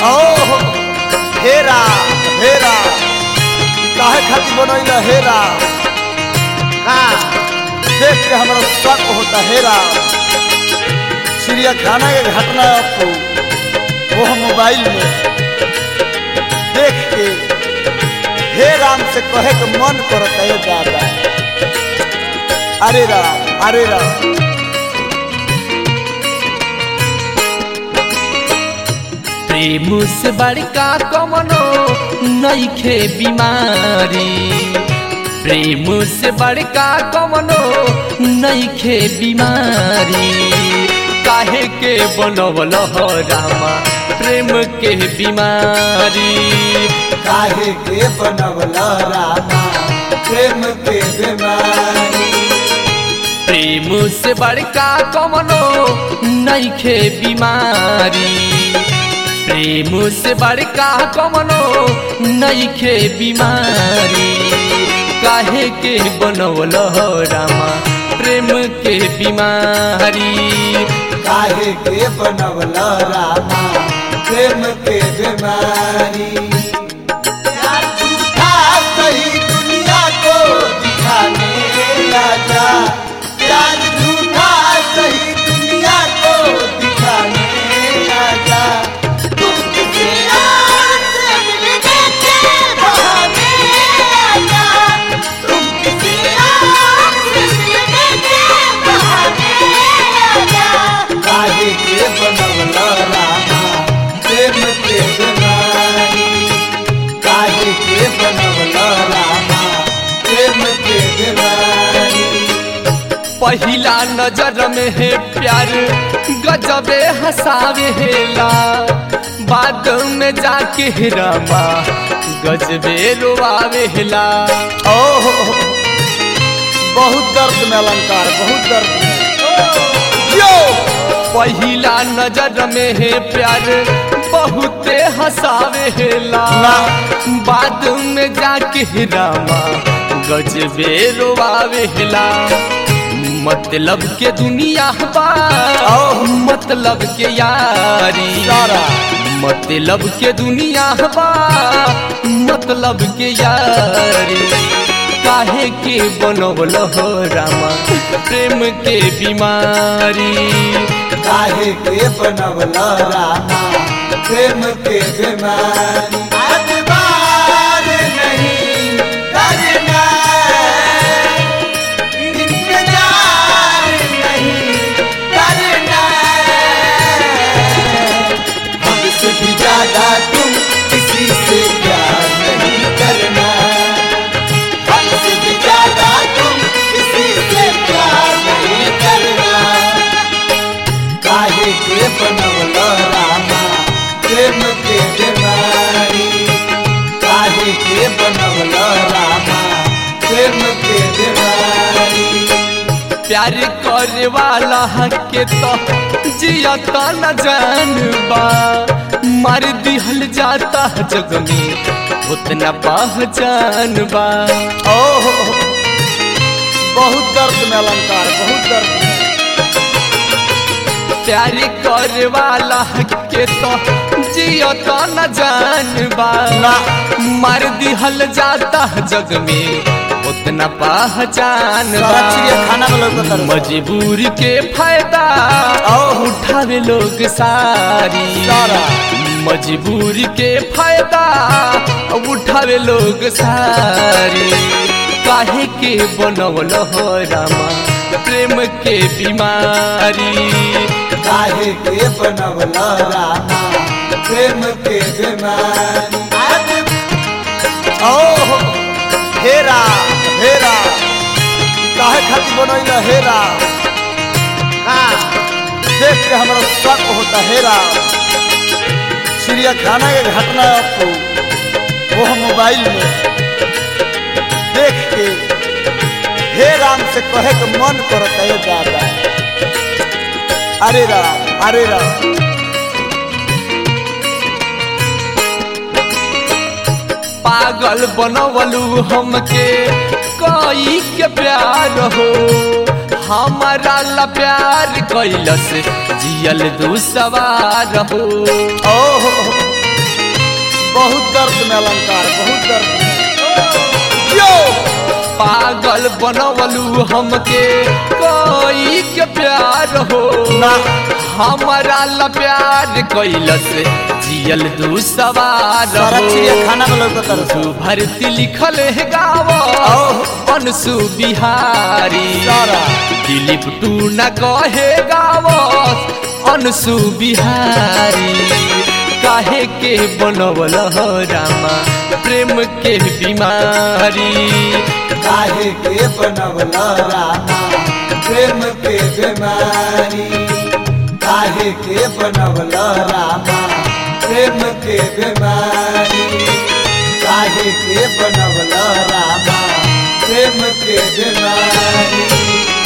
ओहो हेरा हेरा काहे खातिर बनैला हेरा हाँ देख के हमारा शक होता हेरा चिड़ियाखाना के घटना आपको वो मोबाइल में देख के हे राम से कहे के मन करता है दादा अरे राम अरे राम प्रेम से बड़का कमनो नईखे बीमारी प्रेम से बड़का कमनो नईखे बीमारी काहे के बनवल हो रामा प्रेम के बीमारी काहे के बनवला रामा प्रेम के बीमारी प्रेम से बड़का कमनो नईखे बीमारी प्रेम से बड़का कमनो नईखे बीमारी काहे के बनवल हो रामा प्रेम के बीमारी काहे के बनवला रामा प्रेम के बीमारी यार झूठा सही दुनिया को दिखाने आजा यार झूठा सही दुनिया को दिखाने आजा तुम किसी और से मिलने के बहाने आजा तुम किसी और से मिलने के बहाने आजा काहे के बनवला रामा प्रेम के बीमारी काहे के बनवला रामा प्रेम के बीमारी पहिला नजर में है प्यार गजबे हसावे हेला बाद में जाके हे रामा गजबे रोआवे हेला ओहो बहुत दर्द में अलंकार बहुत दर्द में यो पहिला नजर में है प्यार बहुते हसावे हेला ना। बाद में जाके हे रामा गजबे रोआवे हेला मतलब के दुनिया बा ओह। मतलब के यारी सारा मतलब के दुनिया बा मतलब के यारी काहे के बनवल हो रामा प्रेम के बीमारी काहे के बनवला रामा प्रेम के बीमारी अतबार नहीं करना इंतजार नहीं करना हमसे भी ज्यादा तुम किसी से प्यार नहीं करना हमसे भी ज्यादा तुम किसी से प्यार नहीं करना काहे के बनवला रामा प्रेम के बीमारी काहे के बनवला रामा प्रेम के बीमारी प्यार करे वाला के तो जियता न जानबा मार दिहल जाता जग में उतना पहचान बा ओहो बहुत दर्द में अलंकार बहुत दर्द में प्यार करे वाला के तो जियता न जानबा ना। मार दिहल जाता जग में उतना पहचान बा सारा चिड़ियाखाना में लौकत रहे। मजबूर के फायदा ओह। उठावे लोग सारी सारा। मजबूर के फायदा उठावे लोग सारी काहे के बनवल हो रामा प्रेम के बीमारी काहे के बनवला रामा प्रेम के बीमारी ओहो हेरा हेरा काहे खातिर बनैला हेरा हाँ देख के हमारा शक होता हेरा चिड़ियाखाना के घटना आपको वो मोबाइल में देख के हे राम से कहे के मन करता है दादा अरे राम अरे राम पागल बनवलू हमके कई के प्यार हो हमारा ला प्यार कैलस जियल दू सवार हो ओहो बहुत दर्द में अलंकार बहुत दर्द में यो पागल बनवलू हमके कोई के प्यार हो ना हमारा ला प्यार कैलस जियल दू सवार सारा हो चिड़िया खाना में लौकत रहे तू भरती लिखल है गाव आओ। अनसु बिहारी सारा। दिलीप तू न कहे गाव अनसु बिहारी काहे के बनवल हो रामा प्रेम के बीमारी काहे के बनवला रामा प्रेम के बीमारी काहे के बनवला रामा प्रेम के बीमारी काहे के बनवला रामा प्रेम के बीमारी